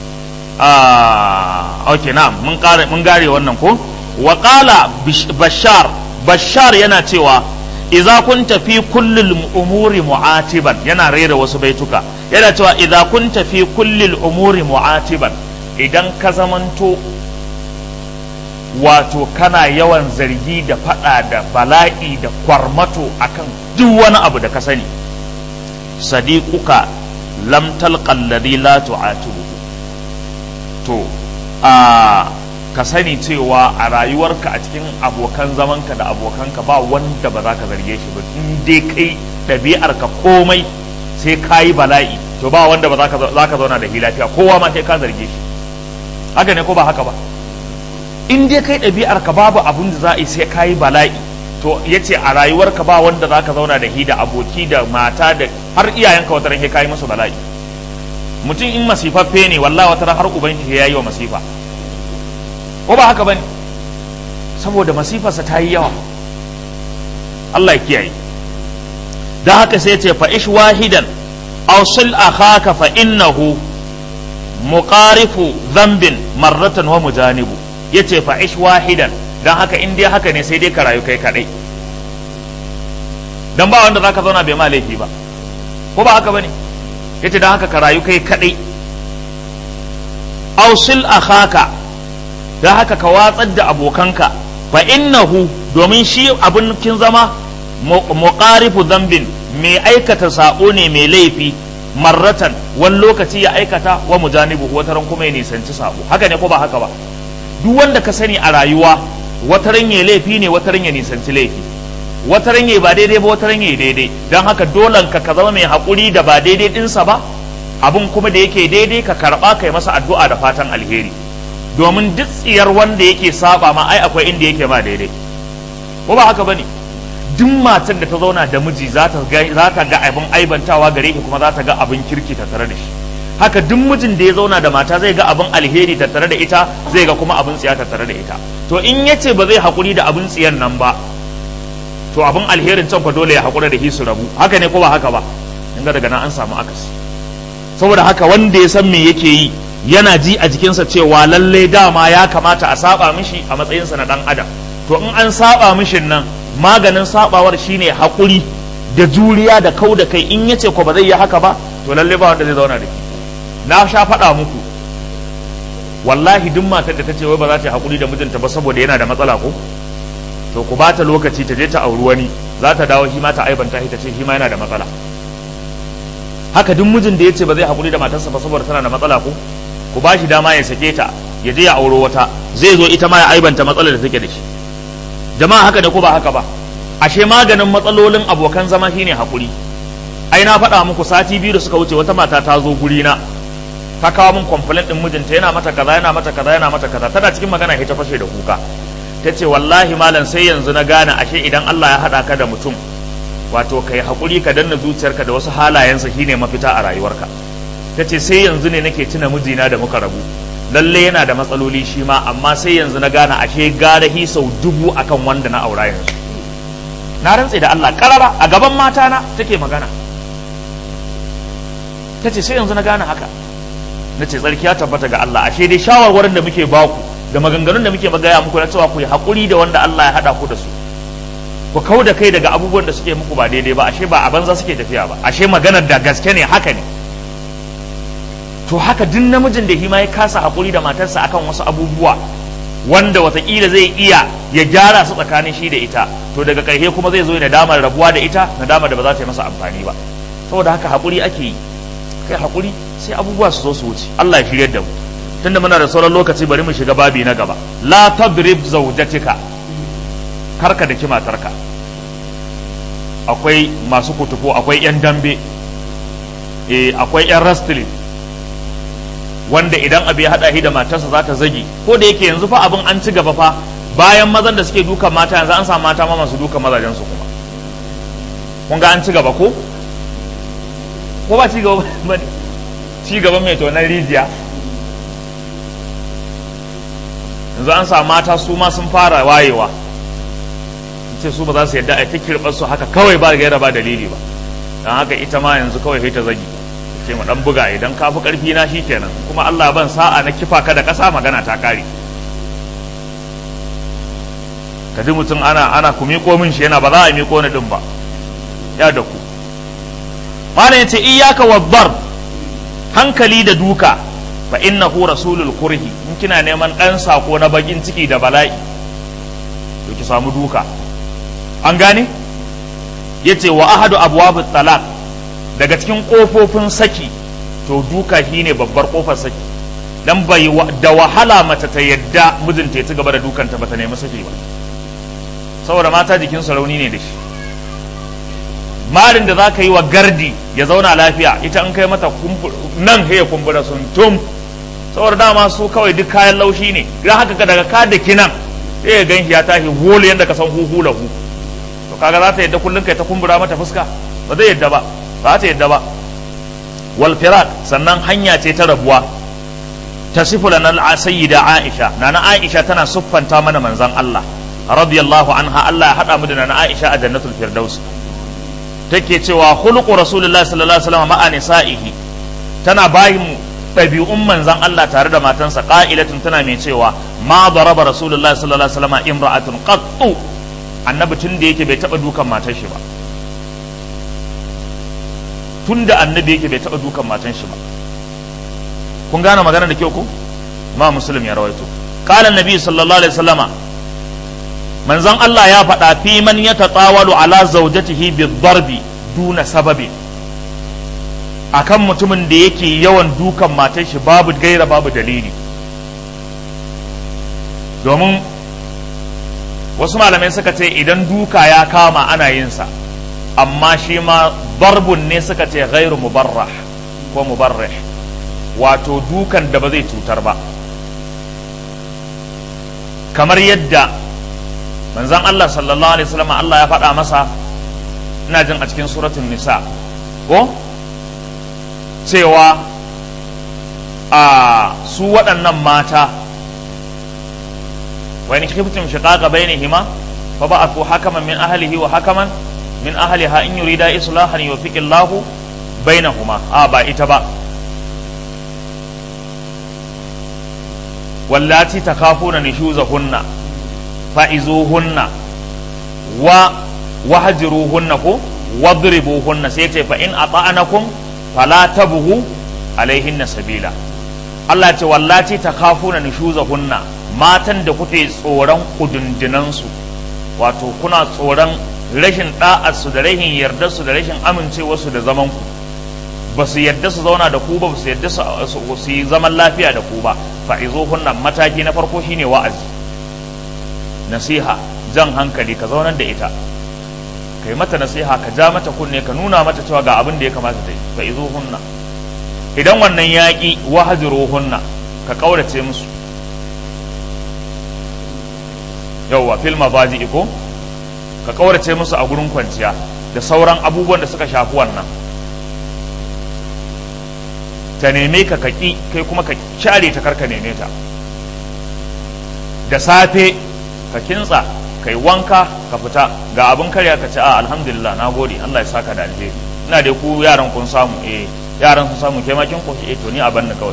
Speaker 1: ah okay na'am mun kare mun gare wannan ko wa qala bashar bashar yana cewa idza kunta fi kulli umuri mu'atiban yana rera wasu baituka yana cewa idza kunta fi kulli umuri mu'atiban idan ka zamanto wato kana yawan zargi da fada da bala'i da kwarmato akan duk wani abu da ka sani sadiquka lam talqa alladhi la tu'atibu to a ka sani cewa a rayuwarka a cikin abokan zamanka da abokanka ba wanda ba za ka zarge shi ba in dai kai ɗabi'arka komai sai ka yi bala'i to ba wanda ba za ka zauna da shi lafiya kowa ma sai ka zarge shi haka ne ko ba haka ba in dai kai ɗabi'arka babu abin da za a yi sai ka yi bala'i to ya ce a rayuwarka ba wanda za ka zauna da hi da aboki da mata da har iyayenka wata ran ka yi musu bala'i mutum in masifaffe ne wallahi wata ran har uban ya yi wa masifa ko ba haka bane saboda masifarsa ta yi yawa Allah ya kiyaye da haka sai ce fa ish wahidan aw sil akhaka fa innahu muqarifu dhanbin marratan wa mujanibu yace fa ish wahidan dan haka in dai haka ne sai dai ka rayu kai kadai dan ba wanda zaka zauna bai ma laifi ba ko ba haka bane yace dan haka ka rayu kai kadai aw sil akhaka da haka ka watsar da abokanka fa innahu domin shi abin kin zama muqarifu dhanbin mai aikata sabo ne mai laifi marratan wani lokaci ya aikata wa mujanibu wataran kuma ya nisanci sabo haka ne ko ba haka ba duk wanda ka sani a rayuwa wataran ya laifi ne wataran ya nisanci laifi wataran ya ba daidai ba wataran ya daidai don haka dolan ka ka zama mai haƙuri da ba daidai ɗinsa ba abin kuma da yake daidai ka karɓa kai masa addu'a da fatan alheri domin duk tsiyar wanda yake saba ma ai akwai inda yake ma daidai ko ba haka bane duk matar da ta zauna da miji za ta ga za ta ga abin aibantawa gare ki kuma za ta ga abin kirki tattare da shi haka duk mijin da ya zauna da mata zai ga abin alheri tattare da ita zai ga kuma abin tsiya tattare da ita to in yace ba zai hakuri da abin tsiyan nan ba to abin alherin can fa dole ya hakura da shi su rabu haka ne ko ba haka ba inda daga nan an samu akasi saboda haka wanda ya san me yake yi yana ji a jikinsa cewa lallai dama ya kamata a saba mishi a matsayinsa na dan adam to in an saba mishin nan maganin sabawar shine haƙuri da juriya da kau da kai in yace ko ba zai yi haka ba to lallai ba wanda zai zauna da ki na sha faɗa muku wallahi duk matar da ta ce wai ba za ta yi haƙuri da mijinta ba saboda yana da matsala ko to ku bata lokaci ta je ta auri wani za ta dawo shi ma ta aibanta shi ta ce shi ma yana da matsala haka duk mijin da ya ce ba zai haƙuri da matarsa ba saboda tana da matsala ko ku ba shi dama ya sake ta ya je ya auro wata zai zo ita ma ya aibanta matsalar da take da shi jama'a haka da ko ba haka ba ashe maganin matsalolin abokan zama shine hakuri ai na faɗa muku sati biyu da suka wuce wata mata ta zo guri na ta kawo min complaint din mijinta yana mata kaza yana mata kaza yana mata kaza tana cikin magana ta fashe da kuka ta ce wallahi malam sai yanzu na gane ashe idan Allah ya haɗa ka da mutum wato kai hakuri ka danna zuciyarka da wasu halayensa shine mafita a rayuwarka ta ce sai yanzu ne nake tuna mijina da muka rabu lalle yana da matsaloli shi ma amma sai yanzu na gane ashe gara hi sau dubu akan wanda na aura yanzu na rantse da Allah karara a gaban mata na take magana ta ce sai yanzu na gane haka na ce tsarki ya tabbata ga Allah ashe dai shawarwarin da muke baku da maganganun da muke magaya muku na cewa ku yi haƙuri da wanda Allah ya haɗa ku da su ku kau da kai daga abubuwan da suke muku ba daidai ba ashe ba a banza suke tafiya ba ashe maganar da gaske ne haka ne to haka duk namijin da hima ya kasa haƙuri da matarsa akan wasu abubuwa wanda watakila zai iya ya gyara su tsakanin shi da ita to daga ƙarshe kuma zai zo ya nadamar rabuwa da ita nadamar da ba za ta yi masa amfani ba saboda haka haƙuri ake yi kai haƙuri sai abubuwa su zo su wuce Allah ya shiryar da mu tunda muna da sauran lokaci bari mu shiga babi na gaba la tadrib zawjatika karka da matarka akwai masu kutufo akwai yan dambe eh akwai yan wrestling wanda idan abu ya hada shi da matarsa za ta zagi ko da yake yanzu fa abin an ci gaba fa bayan mazan da suke dukan mata yanzu an samu mata ma masu dukan mazajen su kuma kun ga an ci gaba ko ko ba ci gaba ba ne ci gaba mai tonar rijiya yanzu an samu mata su ma sun fara wayewa ce su ba za su yadda a ta kirɓar su haka kawai ba gaira ba dalili ba don haka ita ma yanzu kawai sai ta zagi ce mu dan buga idan ka fi karfi na shi kenan kuma Allah ban sa'a na kifa ka da ƙasa magana ta kare ka ji mutum ana ana ku miƙo min shi yana ba za a miƙo ni din ba ya da ku malam yace iyyaka wadbar hankali da duka fa innahu rasulul kurhi in kina neman dan sako na bakin ciki da bala'i to ki samu duka an gane yace wa ahadu abwabut talaq daga cikin kofofin saki to duka shine babbar kofar saki dan bai da wahala mace ta yadda mijinta ya ci gaba da dukanta bata nemi saki ba saboda mata jikin su rauni ne da shi marin da za ka yi wa gardi ya zauna lafiya ita an kai mata nan ya kumbura sun tum saboda dama su kawai duk kayan laushi ne don haka daga ka da kinan sai ya gan ya tashi holo yadda ka san huhu lahu to kaga za ta yadda kullum kai ta kumbura mata fuska ba zai yadda ba ba ta yadda ba wal firaq sannan hanya ce ta rabuwa tasifu lana sayyida aisha nana aisha tana siffanta mana manzon Allah radiyallahu anha Allah ya hada mu da nana aisha a jannatul firdaus take cewa khuluqu rasulullahi sallallahu alaihi wasallam ma'a nisa'ihi tana bayin ɗabi'un manzon Allah tare da matansa qa'ilatun tana mai cewa ma daraba rasulullahi sallallahu alaihi wasallam imra'atun qattu annabi tun da yake bai taba dukan matar shi ba tun da annabi yake bai taba dukan matan shi ba kun gane magana da kyau ko ma muslim ya rawaito qala annabi sallallahu alaihi wasallama manzon Allah ya faɗa fi man ya tatawalu ala zawjatihi bi-darbi duna sababi akan mutumin da yake yawan dukan matar shi babu gaira babu dalili domin wasu malamai suka ce idan duka ya kama ana yin sa amma shi ma darbun ne suka ce gairu mubarrah ko mubarrih wato dukan da ba zai cutar ba kamar yadda manzon Allah sallallahu alaihi wasallam Allah ya faɗa masa ina jin a cikin suratul nisa ko cewa a su waɗannan mata wani khiftum shiqaqa bainihima fa ba'athu hakaman min ahlihi wa hakaman min ahliha in yurida islahan yuwaffiqillahu bainahuma a ba ita ba wallati takafuna nushuzahunna fa'izuhunna wa wahjiruhunna ko wadribuhunna sai ce fa in ata'anakum fala tabghu alaihinna sabila Allah ce wallati takafuna nushuzahunna matan da kuke tsoron kudundunansu wato kuna tsoron rashin da'arsu da rashin yardarsu da rashin amincewarsu da zaman ku ba su yarda su zauna da ku ba su yarda su yi zaman lafiya da ku ba fa'izuhunna mataki na farko shine wa'azi nasiha jan hankali ka zaunar da ita kai mata nasiha ka ja mata kunne ka nuna mata cewa ga abin da ya kamata ta yi fa izo hunna idan wannan yaƙi wahajiro hunna ka ƙaurace musu yauwa fil mabaji iko ka ƙaurace musu a gurin kwanciya da sauran abubuwan da suka shafi wannan ta neme ka kaki kai kuma ka share ta karka neme ta da safe ka kintsa kai wanka ka fita ga abin karya ka ce a alhamdulillah na gode Allah ya saka da alheri ina dai ku yaran kun samu eh yaran sun samu kai ma kin koshi eh to ni a banna kawai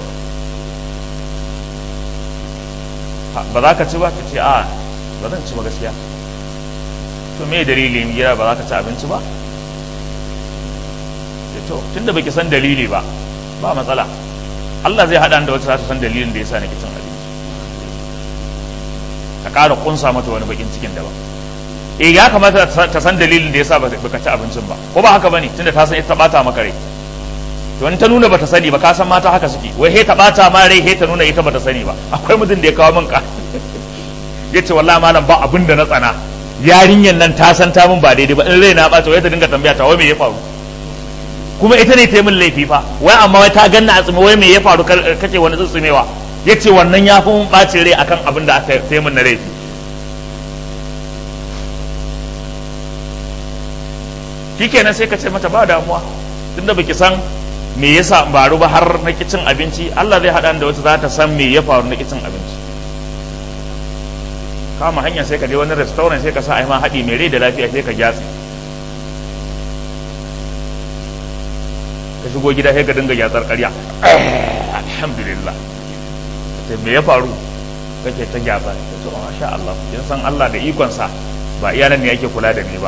Speaker 1: ba za ka ci ba ka ce a ba zan ci ba gaskiya to me dalilin gida ba za ka ci abinci ba to tunda baki san dalili ba ba matsala Allah zai haɗa da wata za ta san dalilin da yasa nake cin abinci ka ƙara kunsa mata wani bakin cikin daban eh ya kamata ta san dalilin da yasa baka ci abincin ba ko ba haka bane tunda ta san ita bata maka rai to in ta nuna bata sani ba ka san mata haka suke wai he ta bata ma rai he ta nuna ita bata sani ba akwai mutum da ya kawo min ka yace wallahi malam ba abin da na tsana yarinyan nan ta san ta min ba daidai ba in rai na bata wai ta dinga tambaya ta wai me ya faru kuma ita ne ta yi min laifi fa wai amma wai ta ganna a tsime wai me ya faru kace wani tsitsumewa ya ce wannan ya fi mun ɓacin rai akan abin da aka yi min na laifi shi kenan sai ka ce mata ba damuwa tunda baki san me yasa baru ba har na cin abinci Allah zai haɗa da wata za ta san me ya faru na cin abinci kama hanya sai ka je wani restaurant sai ka sa ai ma haɗi mai rai da lafiya sai ka gyatsi ka shigo gida sai ka dinga gyatsar ƙarya alhamdulillah sai me ya faru kake ta gyatsa ta to masha Allah kin san Allah da ikonsa ba iya nan ne yake kula da ni ba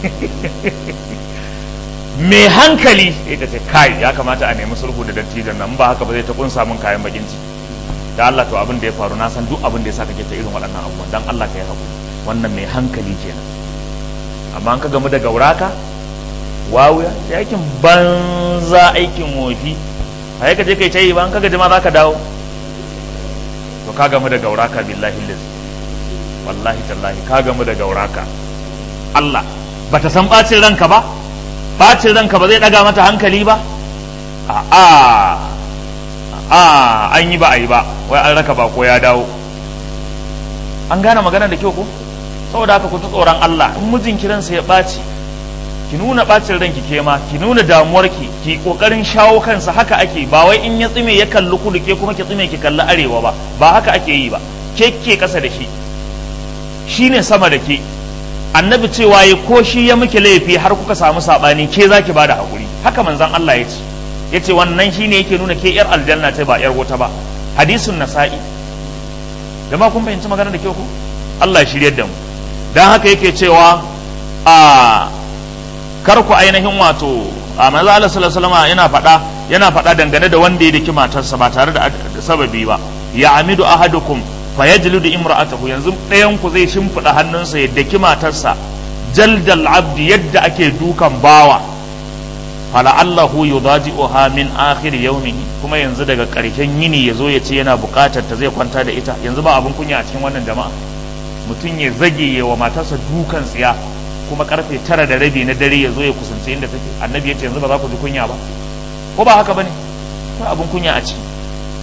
Speaker 1: me hankali ita ce kai ya kamata a nemi sulhu da dattijan nan ba haka ba zai ta kunsa min kayan bakin ciki da Allah to abin da ya faru na san duk abin da ya sa kake ta irin waɗannan abubuwan dan Allah ka yi hakuri wannan mai hankali kenan amma an ka gamu da gauraka wawuya sai aikin banza aikin wofi a ka je kai ta yi ba an kaga jima za ka dawo to ka gamu da gauraka billahi liz wallahi tallahi ka gamu da gauraka Allah bata san bacin ranka ba bacin ranka ba zai daga mata hankali ba a a a an yi ba a yi ba wai an raka ba ko ya dawo an gane magana da kyau ko saboda haka ku ji tsoron Allah in mijin kiransa ya ɓaci ki nuna ɓacin ranki ke ma ki nuna damuwarki ki kokarin shawo kansa haka ake ba wai in ya tsime ya kalli kudu ke kuma ki tsime ki kalli arewa ba ba haka ake yi ba ke ke kasa da shi shine sama da ke annabi cewa ya ko shi ya miki laifi har kuka samu sabani ke zaki bada hakuri haka manzon Allah ya ce yace wannan shine yake nuna ke yar aljanna ce ba yar wuta ba hadisun nasa'i jama'a kun fahimci magana da kyau ko Allah ya shiryar da mu dan haka yake cewa a kar ku ainihin wato a manzo Allah sallallahu alaihi wasallam yana faɗa yana faɗa dangane da wanda ya daki matarsa ba tare da sababi ba ya amidu ahadukum fa yajlidu imra'atahu yanzu ɗayan ku zai shimfiɗa hannunsa ya daki matarsa jaldal abdi yadda ake dukan bawa fala'allahu yudaji'uha min akhir yawmihi kuma yanzu daga ƙarshen yini ya zo ya ce yana buƙatar ta zai kwanta da ita yanzu ba abin kunya a cikin wannan jama'a mutum ya zage ya wa matarsa dukan tsiya kuma karfe tara da rabi na dare ya zo ya kusance inda take annabi ya ce yanzu ba za ku ji kunya ba ko ba haka bane ko abin kunya a ciki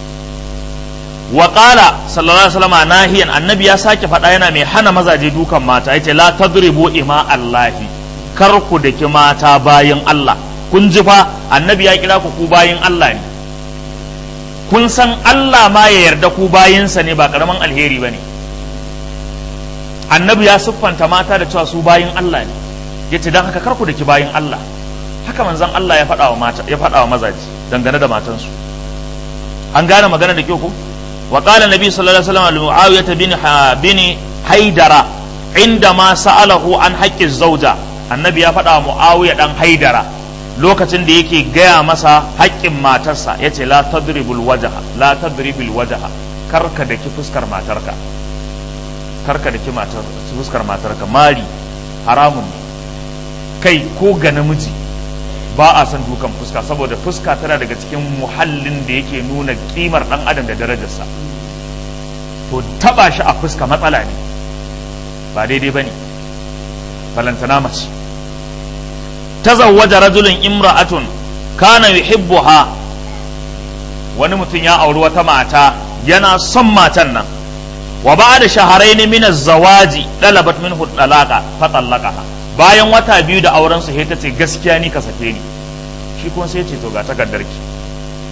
Speaker 1: wa qala sallallahu alaihi wasallam nahiyan annabi ya sake faɗa yana mai hana mazaje dukan mata yace la tadribu ima allahi kar ku daki mata bayin Allah kun ji fa annabi ya kira ku ku bayin Allah ne kun san Allah ma ya yarda ku bayinsa ne ba karaman alheri bane annabi ya siffanta mata da cewa su bayin Allah ne ya ce don haka karku da ki bayin Allah haka manzon Allah ya faɗa wa mata ya faɗa wa mazaji dangane da matansu an gane magana da kyau ko wa qala nabi sallallahu alaihi wasallam muawiyah bin bin haidara inda ma sa'alahu an haqqi zauja annabi ya faɗa wa muawiya dan haidara lokacin da yake gaya masa haƙƙin matarsa yace la tadribul wajha la tadribul wajha karka da ki fuskar matarka karka da ki matar fuskar matarka mari haramun kai ko ga namiji ba a son dukan fuska saboda fuska tana daga cikin muhallin da yake nuna kimar dan adam da darajarsa to taba shi a fuska matsala ne ba daidai bane balantana mace tazawwaja rajulun imra'atun kana yuhibbuha wani mutum ya auri wata mata yana son matan nan wa ba da shaharaini min zawaji dalabat minhu talaqa fa talaqaha bayan wata biyu da auren su ta ce gaskiya ni ka sake ni shi kuma sai ce to ga takardarki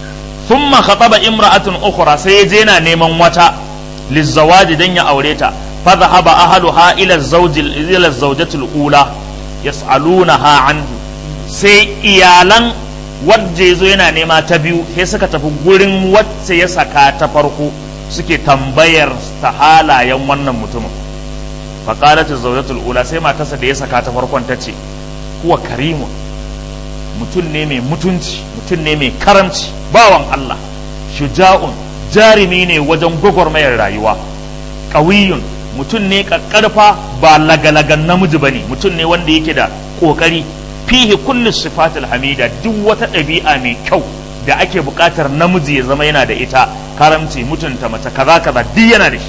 Speaker 1: thumma khataba imra'atun ukhra sai ya je yana neman wata lizawaji dan ya aure ta fa dhahaba ahluha ila zawji ila zawjati ula yas'alunaha anhu sai iyalan wadda zo yana nema ta biyu sai suka tafi gurin wacce ya saka ta farko suke tambayar ta halayen wannan mutumin faƙalat zawjatul ula sai matarsa da ya saka ta farkon ta ce huwa karimun mutum ne mai mutunci mutum ne mai karamci bawan Allah shuja'un jarumi ne wajen gwagwarmayar rayuwa ƙawiyun mutum ne ƙaƙƙarfa ba lagalagan namiji bane mutum ne wanda yake da ƙoƙari fihi kullu sifatul hamida duk wata ɗabi'a mai kyau da ake buƙatar namiji ya zama yana da ita karamci mutunta mace kaza kaza duk yana da shi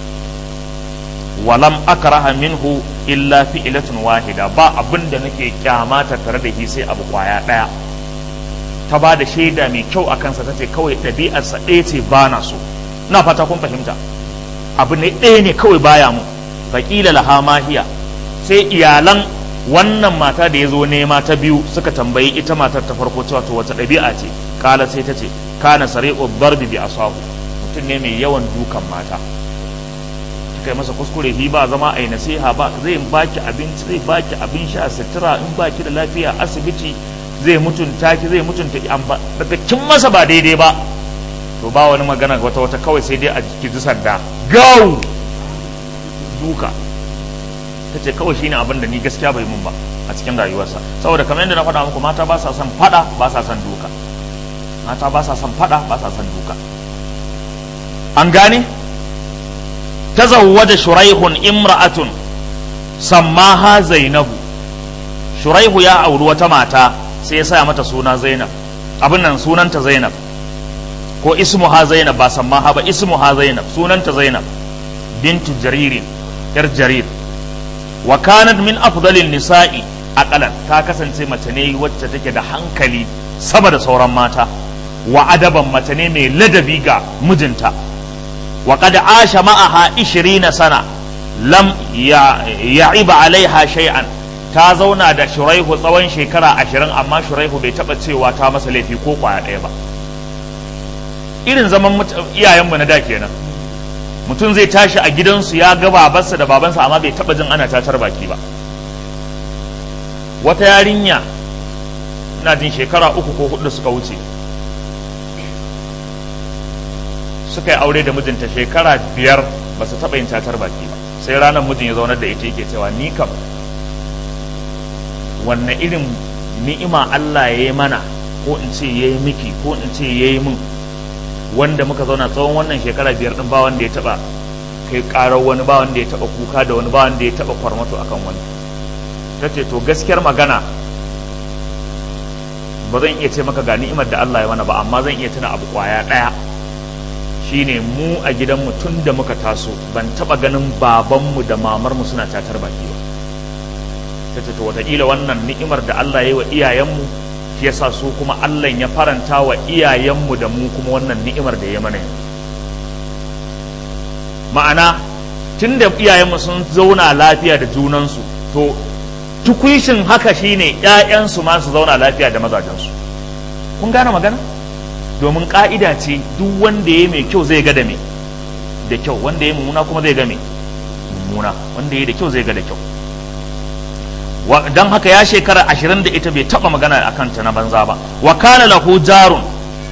Speaker 1: walam akraha minhu illa fi'latun wahida ba abin da nake kyamata tare da shi sai abu kwaya daya ta ba da shaida mai kyau a kansa ta ce kawai ɗabi'arsa ɗaya ce ba na so na fata kun fahimta abu ne ɗaya ne kawai baya mu faƙila laha mahiya sai iyalan wannan mata da ya zo nema ta biyu suka tambayi ita matar ta farko cewa to wata ɗabi'a ce kala sai ta ce kana sari'u darbi bi asahu mutum ne mai yawan dukan mata kai masa kuskure hi ba zama a yi nasiha ba zai baki abinci zai baki abin sha sutura in baki da lafiya asibiti zai mutunta ki zai mutunta ki an ba daga kin masa ba daidai ba to ba wani magana wata wata kawai sai dai a ki ji sanda gau duka ta ce kawai shine abin da ni gaskiya bai mun ba a cikin rayuwarsa saboda kamar yadda na faɗa muku mata ba sa son faɗa ba sa son duka mata ba sa son faɗa ba sa son duka an gane tazawwaja shuraihun imra'atun sammaha zainabu shuraihu ya auri wata mata sai ya saya mata suna zainab abin nan sunanta zainab ko ismuha zainab ba sammaha ba ismuha zainab sunanta zainab bintu jaririn yar jarir wa kanat min afdalin nisa'i aqalan ta kasance mace ne wacce take da hankali sama da sauran mata wa adaban mace ne mai ladabi ga mijinta wa qad asha ma'aha 20 sana lam ya'iba alaiha shay'an ta zauna da shuraihu tsawon shekara ashirin amma shuraihu bai taba cewa ta masa laifi ko kwaya ɗaya ba irin zaman iyayenmu na da kenan mutum zai tashi a gidansu ya ga babansa da babansa amma bai taba jin ana tatar baki ba wata yarinya ina jin shekara uku ko hudu suka wuce suka yi aure da mijinta shekara biyar ba su taɓa yin tatar baki ba sai ranar mijin ya zaunar da ita yake cewa ni kam wanne irin ni'ima Allah ya yi mana ko in ce ya yi miki ko in ce ya yi min wanda muka zauna tsawon wannan shekara biyar din ba wanda ya taɓa kai ƙarar wani ba wanda ya taɓa kuka da wani ba wanda ya taɓa kwarmato akan wani ta ce to gaskiyar magana ba zan iya ce maka ga ni'imar da Allah ya mana ba amma zan iya tuna abu kwaya ɗaya shine mu a gidanmu tun da muka taso ban taba ganin babanmu da mamarmu suna tatar baki ba ta ce to wataƙila wannan ni'imar da Allah ya yi wa iyayenmu shi yasa su kuma Allah ya faranta wa iyayenmu da mu kuma wannan ni'imar da ya mana ma'ana tun da iyayenmu sun zauna lafiya da junansu to tukwishin haka shine ƴaƴansu ma su zauna lafiya da mazajensu kun gane magana domin ka'ida ce duk wanda ya mai kyau zai ga da me da kyau wanda ya mummuna kuma zai ga me mummuna wanda ya da kyau zai ga da kyau don haka ya shekara ashirin da ita bai taba magana a kanta na banza ba wa kana lahu jarun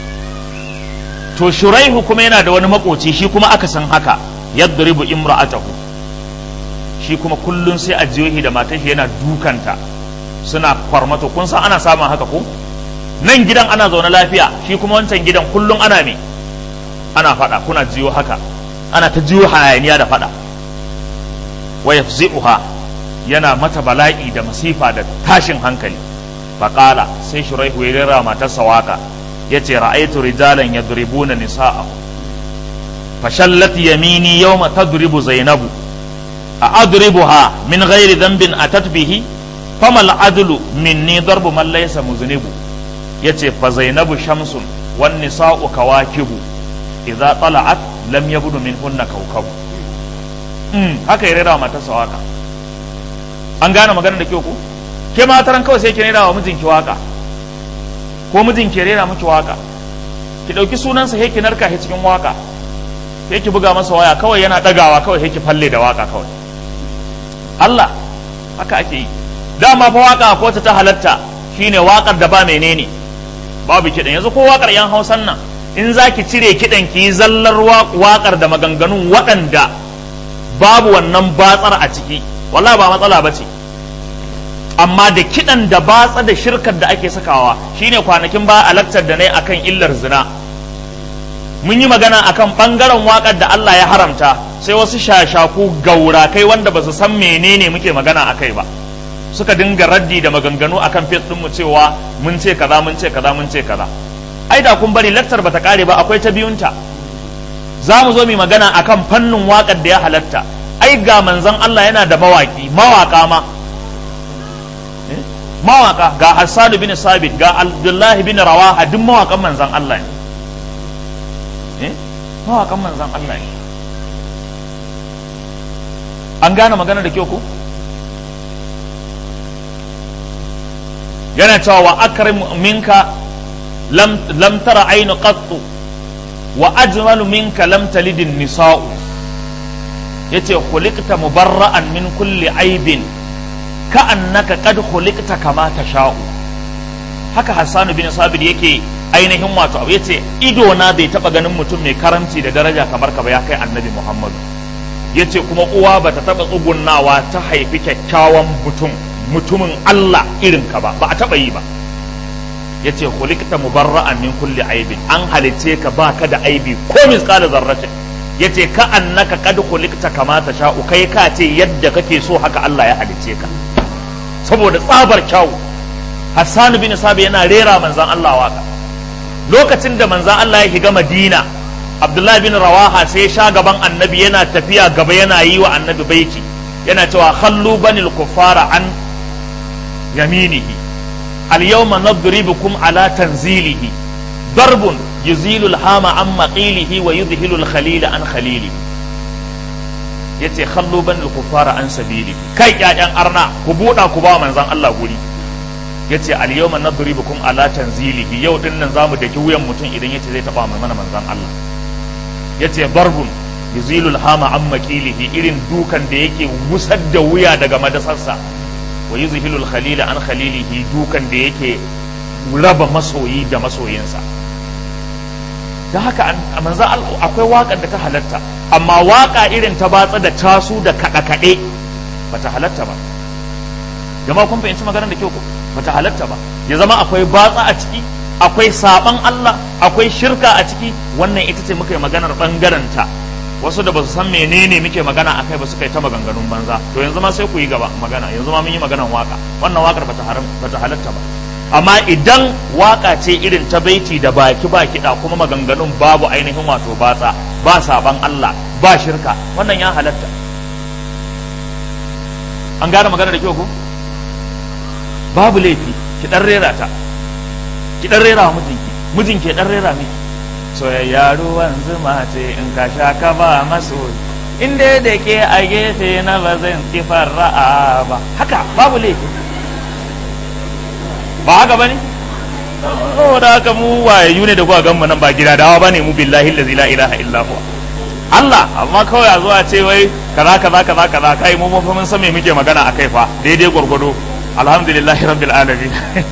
Speaker 1: to shuraihu kuma yana da wani makoci shi kuma aka san haka yadribu imra'atahu shi kuma kullun sai a jiyohi da matar shi yana dukanta suna kwarmato kun san ana samun haka ko nan gidan ana zaune lafiya shi kuma wancan gidan kullum ana me ana fada kuna jiyo haka ana ta jiyo hayaniya da fada wa yafzi'uha yana mata bala'i da masifa da tashin hankali faqala sai shuraihu ya rera matarsa waka yace ra'aytu rijalan yadribuna nisa'ahu fashallat yamini yawma tadribu zainabu a adribuha min ghairi dhanbin atat bihi famal adlu minni darbu man laysa muznibu yace fa zainabu shamsun wan nisa'u kawakibu idza tala'at lam yabdu minhunna kawkabu mm haka ya rera mata sawaka an gane magana da kyau ko ke mataran kawai sai ki rera wa mijinki waka ko mijin ki rera miki waka ki ɗauki sunansa he ki narka he cikin waka he ki buga masa waya kawai yana ɗagawa kawai he ki falle da waka kawai Allah haka ake yi dama fa waka ko ta halatta shine wakar da ba menene babu kiɗan yanzu ko wakar yan hausan nan in za ki cire kiɗan ki yi zallar wakar da maganganun waɗanda babu wannan batsar a ciki wallahi ba matsala ba ce amma da kiɗan da batsa da shirkar da ake sakawa shine kwanakin ba a lakcar da na yi akan illar zina mun yi magana akan ɓangaren waƙar da Allah ya haramta sai wasu shashaku gaurakai wanda ba su san menene muke magana a kai ba suka dinga raddi da maganganu akan fit mu cewa mun ce kaza mun ce kaza mun ce kaza ai da kun bari lakcar bata kare ba akwai ta biyunta za mu zo mu magana akan fannin waƙar da ya halatta ai ga manzon Allah yana da mawaki mawaka ma mawaka ga Hassan bin Sabit ga Abdullahi bin Rawaha duk mawakan manzon Allah ne mawakan manzon Allah ne an gane magana da kyau ko yana cewa wa akrim minka lam lam tara aynu qattu wa ajmalu minka lam talid nisa'u yace khuliqta mubarra'an min kulli aibin ka annaka qad khuliqta kama tasha'u haka Hassan bin Sabit yake ainihin wato abu yace ido na bai taba ganin mutum mai karamci da daraja kamar ka ba ya kai annabi Muhammadu yace kuma uwa bata taba tsugunnawa ta haifi kyakkyawan mutum mutumin Allah irin ka ba ba a taba yi ba yace khuliqta mubarra'an min kulli aibin an halice ka baka da aibi ko misqala zarratin yace ka annaka qad khuliqta kama sha'u kai ka ce yadda kake so haka Allah ya halice ka saboda tsabar kyau Hassan bin Sabi yana rera manzan Allah waka lokacin da manzan Allah ya shiga Madina Abdullahi bin Rawaha sai ya sha gaban annabi yana tafiya gaba yana yi wa annabi baiti yana cewa khallu banil kuffara an yaminihi al yawma nadribukum ala tanzilihi darbun yuzilul hama an maqilihi wa yudhilul khalila an khalilihi yace khallu banil kuffara an sabili kai ƴaƴan arna ku buɗa ku ba manzan Allah guri yace al yawma nadribukum ala tanzilihi yau din nan zamu daki wuyan mutum idan yace zai taba mana manzan Allah yace barbun yuzilul hama an maqilihi irin dukan da yake wusar da wuya daga madasarsa wa yuzhilul khalila an khalilihi dukan da yake raba masoyi da masoyinsa da haka manzo akwai waƙar da ta halatta amma waƙa irin ta batsa da tasu da kaɗe-kaɗe ba ta halatta ba jama'a kun fahimci maganar da kyau ko ba ta halatta ba ya zama akwai batsa a ciki akwai saban Allah akwai shirka a ciki wannan ita ce muka yi maganar ɓangaren ta wasu da ba su san menene muke magana a kai ba suka yi ta maganganun banza to yanzu ma sai ku yi gaba magana yanzu ma mun yi maganar waka wannan wakar ba ta halatta ba amma idan waka ce irin ta baiti da baki ba kiɗa kuma maganganun babu ainihin wato batsa ba saban Allah ba shirka wannan ya halatta an gane magana da kyau ko babu laifi ki dan rera ta ki dan rera wa mijinki mijinki ya dan rera miki soyayya ruwan zuma ce in ka sha ka ba maso in dai da ke a gefe na ba zan kifar ra'a ba haka babu laifi ba haka bane saboda haka mu wayayu ne da kuka gan mu nan ba gida dawa bane mu billahi allazi la ilaha illa huwa Allah amma kawai a zuwa ce wai kaza kaza kaza kaza kai mu mun mun san me muke magana akai fa daidai gwargwado alhamdulillahi rabbil alamin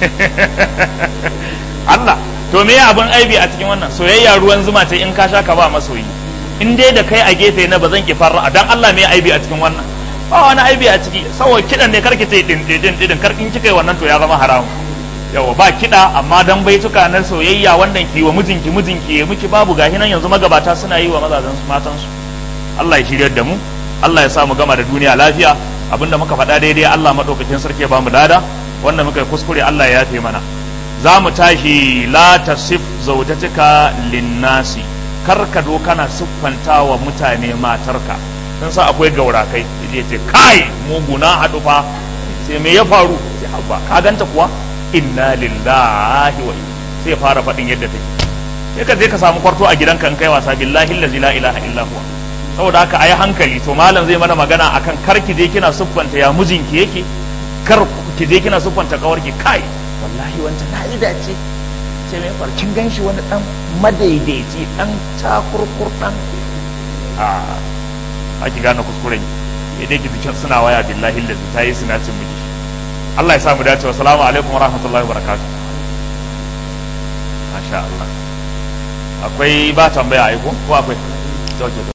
Speaker 1: Allah to me abun aibi a cikin wannan soyayya ruwan zuma ce in ka sha ka ba masoyi in dai da kai a gefe na ba zan ki farra dan Allah me aibi a cikin wannan ba wani aibi a ciki saboda kidan ne karki ce din din din karkin kika wannan to ya zama haramu yawa ba kiɗa amma dan baituka na soyayya wanda ki wa mijinki mijinki ya miki babu gahi nan yanzu magabata suna yi wa mazajen su matan su Allah ya shiryar da mu Allah ya sa mu gama da duniya lafiya abinda muka faɗa daidai Allah madaukakin sarki ya bamu dada wanda muka yi kuskure Allah ya yafe mana za mu tashi la tasif zaujatika linnasi kar ka do kana siffanta wa mutane matarka sun sa akwai gaurakai ya ce kai muguna haɗu fa sai me ya faru sai habba ka ganta kuwa inna lillahi wa sai fara faɗin yadda take sai ka je ka samu kwarto a gidanka in kai wasa billahi allazi la ilaha illa huwa saboda haka ayi hankali to malam zai mana magana akan kar ki je kina siffanta ya mijinki yake kar ki je kina siffanta kawarki kai wallahi wancan na yi dace ce mai far kin ganshi wani dan madaidaici dan takurkur dan a aki gane kuskuren idan ki bikin suna waya billahi lazi ta yi suna cin miki Allah ya samu dace wa salamu alaikum wa rahmatullahi wa barakatuh masha Allah akwai ba tambaya aiko ko akwai